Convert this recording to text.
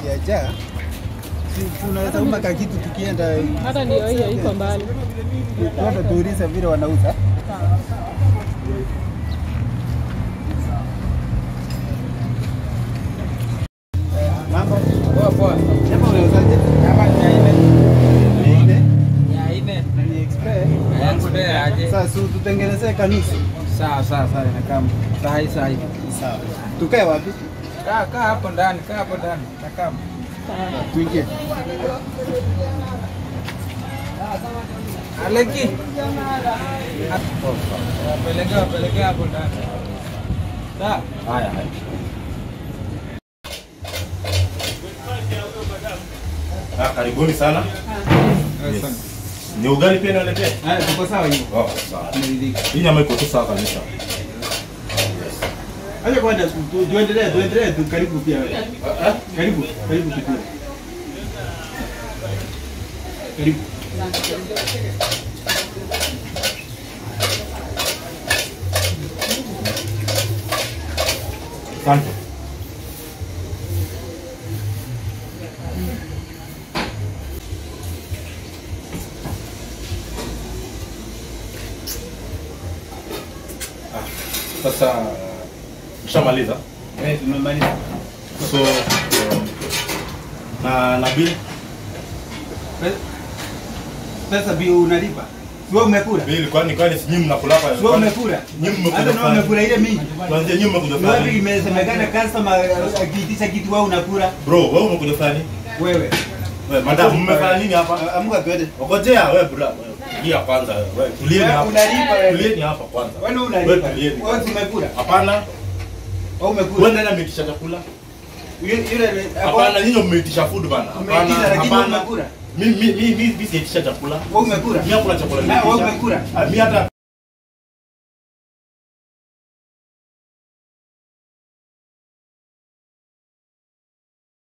ikijaa si- tunaweza uma ka kitu tukienda Hata ndio hiyo iko mbali. tuende tuulize vile wanauza. Eh, Mambo Poa poa. Japo unauzaje? Kama mia nne. Mia nne Mia nne. na ni express. Expert aje? Sasa si tutengenezee kanusu. Sawa sawa sawa inakaa sahi sahi. Sawa. Tukae wapi? Kaa kaa hapo ndani, kaa hapo ndani. Nakaa. Sawa. Tuingie. Aleki. Pelekea pelekea hapo ndani. Sawa. Haya haya. Ah, karibuni sana. Yes. Ni ugali pia naletea? Haya, tuko sawa hiyo. Oh, sawa. Tumeridhika. Hii nyama iko tu sawa kabisa. Acha kwanza tu- tu- tuendelee, tuendelee tu karibu pia wewe. Karibu, karibu tukue. Karibu. Asante. Ah, Sasa mshamaliza? Eh, tumemaliza. So na na bill Pe- Pesa bi unalipa. Sio umekula? bill kwani kwani si nyinyi mnakula hapa? Sio umekula? Nyinyi mmekula Hata na fani. umekula ile mingi. Kwanza nyinyi mmekuja Ni wapi fani. imesemekana customer akiitisha kitu wewe unakula? Bro, wewe umekuja fani? Wewe. Wewe madam mmefanya nini hapa? Ah, Amuka twende. Ngojea wewe bro. Tulia kwanza wewe. Tulieni Wewe hapa. unalipa wewe. Tulieni hapa kwanza. Wewe Wewe unalipa. tulieni. Wewe si umekula? Hapana. Wewe Wewe umekula? nani ameitisha chakula? Yule yule Hapana, nyinyi mmeitisha food bana. Hapana, Umeitisha lakini wewe hapana. umekula. Mimi mimi mimi mimi sijaitisha chakula. Wewe umekula? Mimi hakuna chakula Na wewe nimeitisha. umekula? Ah, Mimi hata